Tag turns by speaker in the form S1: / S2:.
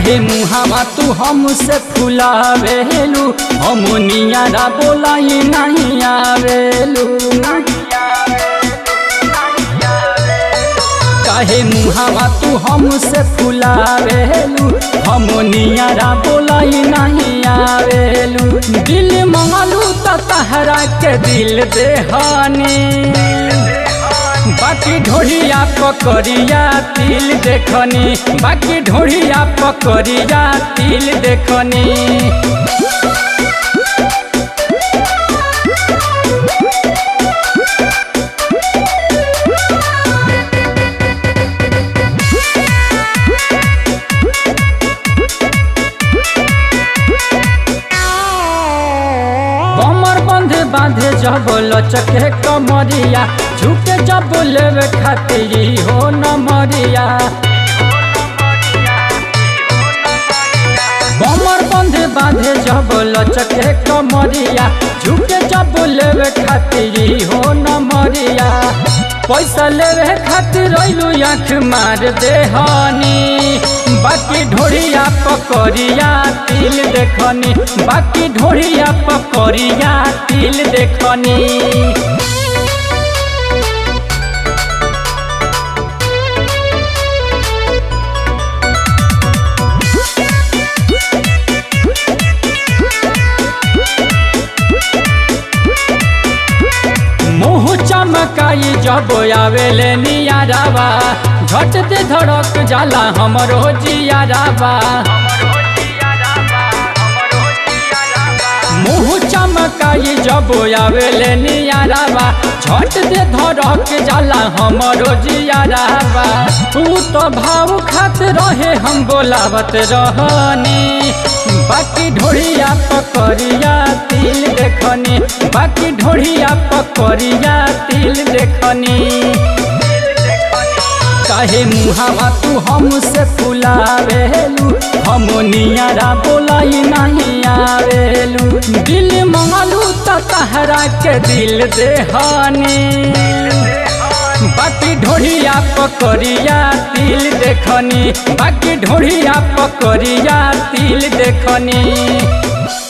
S1: काहे मुहावा तू हमसे फुलावेलू हम नियारा बोलाई नहीं आवेलू काहे मुहावा तू हमसे फुलावेलू हम नियारा बोलाई नहीं आवेलू दिल मंगलू त तहरा के दिल देहानी बाकी ढोड़िया पकड़िया तिल देखनी बाकी ढोड़िया पकड़िया तिल देखनी कमर बंधे बांधे जब लचके कमरिया झुके जब लेवे खातिर हो न मरिया कमर बंधे बांधे जब लचके कमरिया झुके जब लेवे खातिर हो न मरिया पैसा लेवे खातिर रैलू आँख मार देहनी बाकी ढोड़िया पकड़िया तिल देखनी बाकी ढोड़िया पकड़िया तिल देखनी मुँह चमकाई जब आवेले नियारावा झट दे धड़क जाला हमरो जियारावा मुँह चमकाई जब आवेले नियारावा झट दे धड़क जाला हमरो जियारावा तू तो भाव खात रहे हम बोलावत रहनी बाकी ढोड़िया पकड़िया तिल देखनी बाकी ढोड़िया पकड़िया तिल देखनी काहे मुहावा तू हमसे फुलावेलू हम नियारा बोलाई नहीं आवेलू दिल मंगलू त तहरा के दिल देहानी बाकी ढोड़िया पकड़िया तिल देखनी बाकी ढोड़िया पकड़िया तिल देखनी